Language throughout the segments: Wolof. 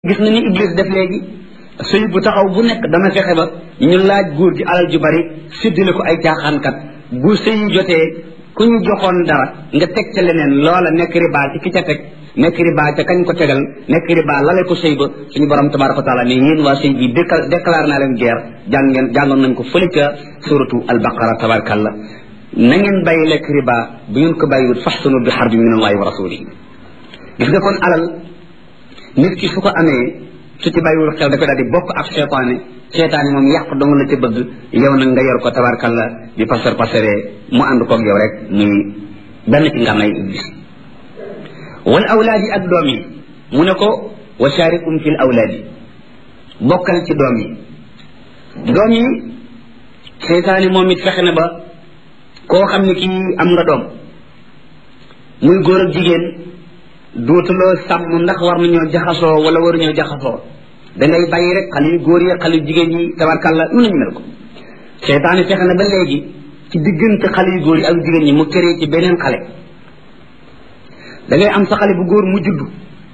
gis na ni iblis def léegi sëy bu taxaw bu nekk dana fexe ba ñu laaj góor gi alal ju bari séddale ko ay caaxaankat bu sëy jotee ku ñu joxoon dara nga teg ca leneen loola nekk riba ci ki ca teg nekk riba ca kañ ko tegal nekk riba lale ko sëy ba suñu borom tabaraka wa taala ne yéen waa sëy bi déclaré naa leen guerre jàng ngeen jàngoon nañ ko fële ca suratu albaqara tabarakallah na ngeen bàyyi lekk riba bu ngeen ko bàyyiwut faxsanu bi xarbi min allahi wa rasulihi gis nga kon alal nit ki su ko amee su ci bàyyiwul xel dafay daal di bokk ak seetaane seetaane moom yàq dong la ca bëgg yow nag nga yor ko tabarkalla di pasar pasaree mu ànd koog yow rek muy benn ci nga may iblis wal awlaadi ak doom yi mu ne ko wa sharikum fil awlaadi bokkal ci doom yi doom yi seetaane moom it fexe na ba koo xam ne kii am nga doom muy góor ak jigéen duutuloo sàmm ndax war nañoo jaxasoo wala waruñoo jaxasoo dangay bàyyi rek xale yu góor yi xale yu jigéen yi tabarkàlla nu nañu mel ko seytaane fexe na ba léegi ci diggante xale yu góor yi ak jigéen ñi mu këree ci beneen xale dangay am sa xale bu góor mu juddu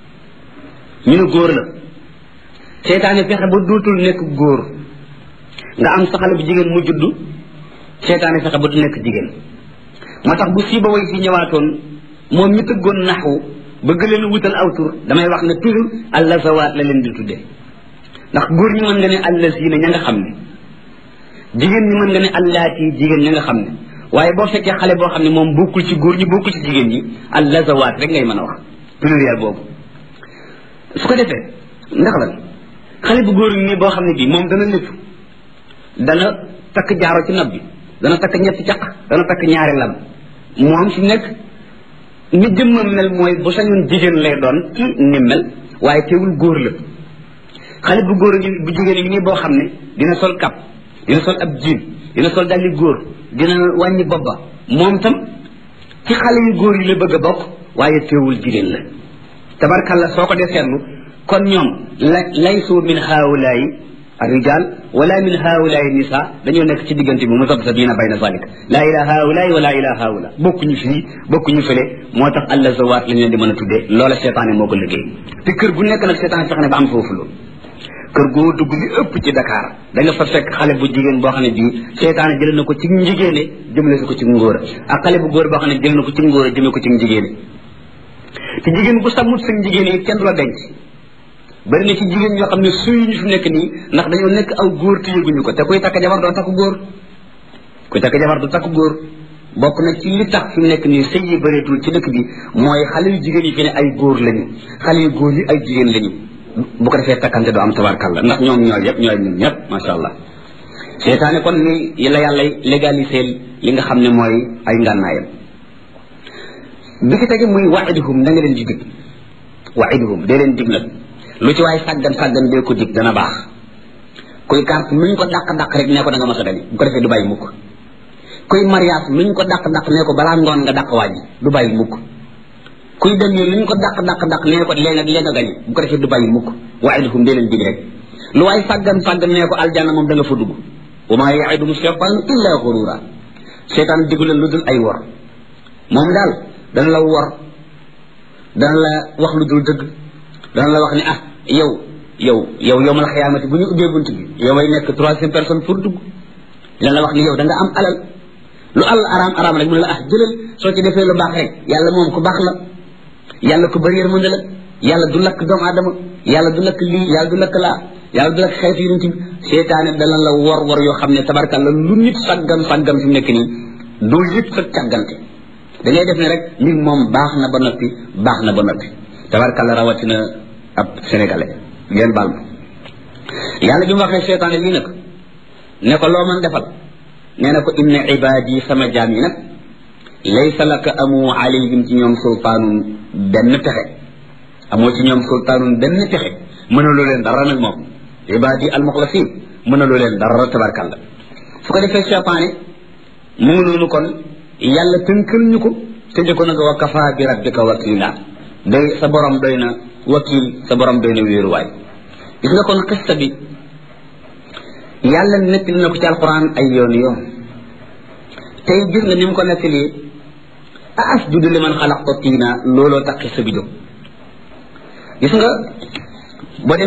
ñu ne góor la seytaane fexe ba duutul nekk góor nga am sa xale bu jigéen mu juddu seytaane fexe ba du nekk jigéen moo tax bu siiba way fi ñëwaatoon moom mi tëggoon naxwu bëgg leen wutal aw tur damay wax ne toujours allazawaat la leen di tuddee ndax góor ñi mën nga ne allazina ña nga xam ne jigéen ñi mën nga ne allaati jigéen ña nga xam ne waaye boo fekkee xale boo xam ne moom bokkul ci góor ñi bokkul ci jigéen ñi allazawaat rek ngay mën a wax pluriel boobu su ko defee ndax lan xale bu góor nii boo xam ne bii moom dana lépp dana takk jaaro ci nopp bi dana takk ñetti caq dana takk ñaari lam moom fi nekk ni jëmmam mel mooy bu sañoon jigéen lay doon ci ni mel waaye teewul góor la xale bu góor gi bu jigéen yi nii boo xam ne dina sol kap dina sol ab jiin dina sol dalli góor dina wàññi bobba moom tam ci xale yu góor yi la bëgg a bokk waaye teewul jigéen la tabarkalla soo ko dee seetlu kon ñoom la laysu min haawulaayi الرجال ولا من هؤلاء النساء dañoo nekk ci diggante bi muzabzabiina bayna zalik laa ilaa haulaay wala ilaa haula bokkuñu fii bokkuñu fële moo tax allah zawaat lañ leen di mën a tuddee loola seetaane moo ko liggéey te kër gu nekk nag seetaane fexe ne ba am foofu loolu kër goo dugg li ëpp ci Dakar da nga fa fekk xale bu jigéen boo xam ne bii seetaane jël na ko ci njigéene jëmale ko ci ngóor ak xale bu góor boo xam ne jël na ko ci ngóor jëmee ko ci njigéene te jigéen bu sàmmut sa njigéene yi kenn du la denc bari na ci jigéen ñoo xam ne suy ñu fi nekk nii ndax dañoo nekk aw góor te yëguñu ko te kuy takk jabar doo takk góor kuy takk jabar du takk góor bokk na ci li tax fi mu nekk nii sëy yi bëreetul ci dëkk bi mooy xale yu jigéen yi fi ne ay góor lañu xale yu góor yi ay jigéen lañu bu ko defee takkante doo am tabarkalla ndax ñoom ñooy yëpp ñooy ñun ñëpp macha allah seetaane kon ni la yàlla légalisé li nga xam ne mooy ay ngànnaayam bi ki tege muy waiduhum da nga leen di dig waiduhum dee leen dig nag lu ci waaye sàggan sàggan dee ko dig dana baax kuy carte nuñ ko dàq-dàq rek nee ko da nga mas a gañe bu ko defee du bàyyi mukk kuy mariage nuñ ko dàq-dàq nee ko balaa ngoon nga dàq waaj du bàyyi mukk kuy dem nii luñ ko dàq-dàq-dàq nee ko léegi nag léegi nga gañe bu ko defee du bàyyi mukk wa'iduhum dee leen dig rek lu waaye sàggan sàggan nee ko aljanna moom da nga fa dugg wa maa ya'iduhum shaytaan illa ghurura seytaan digu leen lu dul ay wor moom daal dana la wor dana la wax lu dul dëgg dana la wax ni ah yow yow yow yow mal xiyaamati bu ñu ubbee bunt bi yow may nekk troisième personne pour dugg dina la wax ni yow da nga am alal lu àll araam araam rek mu ne la ah jëlal soo ci defee lu baax rek yàlla moom ku baax la yàlla ku bëri yërmande la yàlla du lakk doomu aadama yàlla du lakk lii yàlla du lakk laa yàlla du lakk xeetu yonent bi seetaane dana la wor wor yoo xam ne tabarkalla lu nit sàggam sàggam fi mu nekk nii doo yëg sa càggante da ngay def ne rek mbir moom baax na ba noppi baax na ba noppi tabarkalla rawatina ab sénégalais ngeen baal ma yàlla bi mu waxee seetaane lii nag ne ko loo mën defal nee na ko inna ibaadi sama jaam yi nag laysa laka amu alayhim ci ñoom sultaanun benn pexe amoo ci ñoom sultaanun benn pexe mënaloo leen dara nag moom ibaadi almuxlasin mënaloo leen dara tabarkalla su ko defee seetaane mu ngi noonu kon yàlla tënkal ñu ko tëje ko nag wa kafa bi rabbika wakila doy sa borom doy na wakil sa borom doy na wéeruwaay gis nga kon xista bi yàlla nekk na ko ci alquran ay yoon yoon tey gis nga ni mu ko nettali a asjudu liman xalaqta tiina looloo tax xista bi jóg gis nga boo